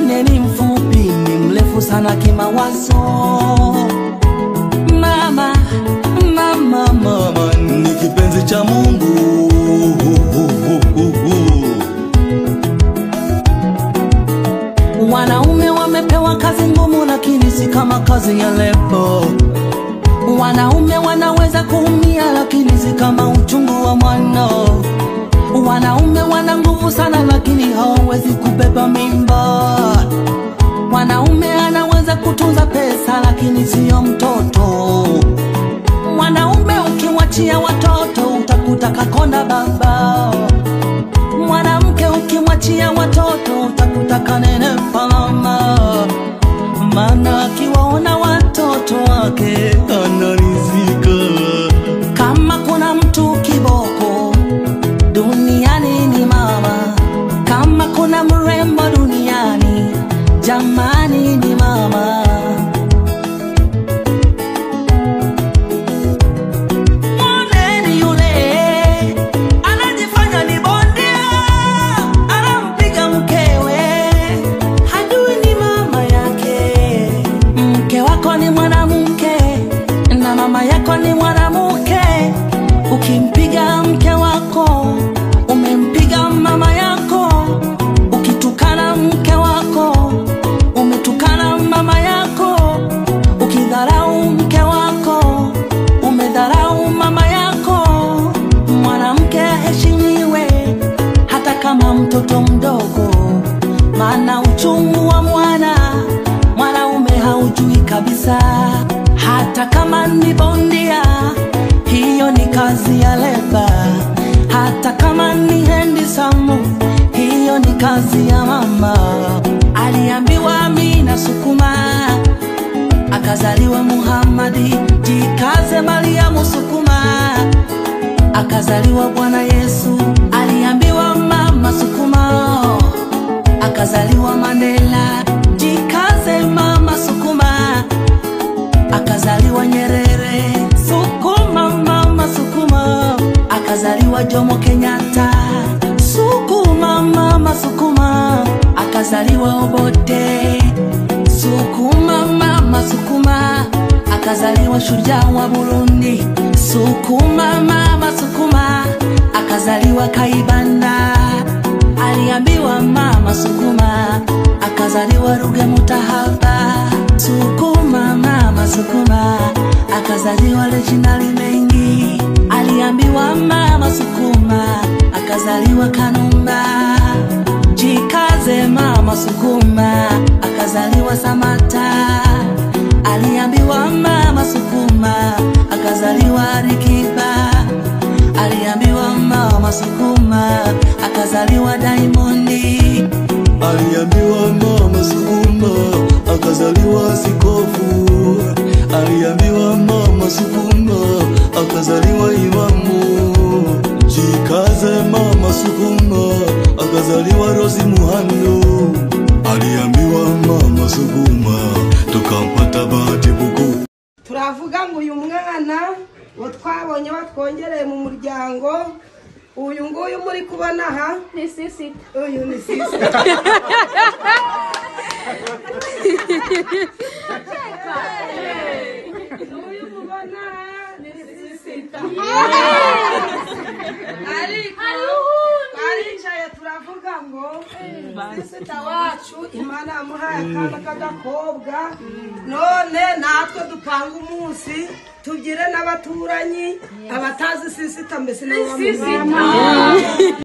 mwingine ni mfupi, ni mrefu sana kimawazo. Mama, mama, mama ni kipenzi cha Mungu. Wanaume wamepewa kazi ngumu, lakini si kama kazi ya lebo. Wanaume wanaweza kuumia, lakini si kama uchungu wa mwana. Wanaume wana nguvu sana, lakini hawawezi kubeba mimba. Mwanaume anaweza kutunza pesa, lakini siyo mtoto. Mwanaume ukimwachia watoto, utakuta kakonda baba. Mwanamke ukimwachia watoto, utakuta kanene palama. Maana akiwaona watoto wake anarizika. Kama kuna mtu kiboko duniani ni mama. Kama kuna mrembo duniani, jamani ni mama. Mwoneni yule anajifanya ni bondia, anampiga mkewe, hajui ni mama yake. Mke wako ni mwanamke na mama yako ni mwanamke. Ukimpiga mke wako umempiga mama yako, ukitukana mke wako umetukana mama yako, ukidharau mke wako umedharau mama yako. Mwanamke aheshimiwe hata kama mtoto mdogo, maana uchungu wa mwana mwanaume haujui kabisa, hata kama ni bondia, hiyo ni kazi ya leba. Hata kama ni hendisamu, hiyo ni kazi ya mama. Aliambiwa Amina sukuma, akazaliwa Muhammadi. Jikaze Mariamu sukuma, akazaliwa Bwana Yesu. Aliambiwa mama sukuma, akazaliwa Mandela. Jikaze mama sukuma, akazaliwa Nyerere. Sukuma mama sukuma, akazaliwa Jomo Kenyatta. Sukuma mama sukuma, akazaliwa Obote. Sukuma mama sukuma, akazaliwa shujaa wa Burundi. Sukuma mama sukuma, akazaliwa Kaibanda. Aliambiwa mama sukuma, akazaliwa Ruge Mutahaba. Sukuma mama sukuma, akazaliwa Reginald Mengi. Aliambiwa mama sukuma, akazaliwa Kanumba. Jikaze mama sukuma, akazaliwa Samata. Aliambiwa mama sukuma, akazaliwa Alikiba. Aliambiwa mama sukuma, akazaliwa Diamondi. Aliambiwa mama sukuma, akazaliwa Sikofu. Aliambiwa mama sukuma, akazaliwa Imamu. Jikaze mama sukuma, akazaliwa Rosi Muhando. Aliambiwa mama sukuma, tukampata Bahati Buku. turavuga ngo uyu mwana ngo twabonye batwongereye mu muryango uyu nguyu muri kubona aha Ni sisi. uyu ni sisi uyu mubona aha ni sisi ariko twaricaye turavuga ngo sisita wacu imana yamuhaye akana k'agakobwa none natwe dupanga umunsi tugire n'abaturanyi abatazi sisita mbese nabo bamuzi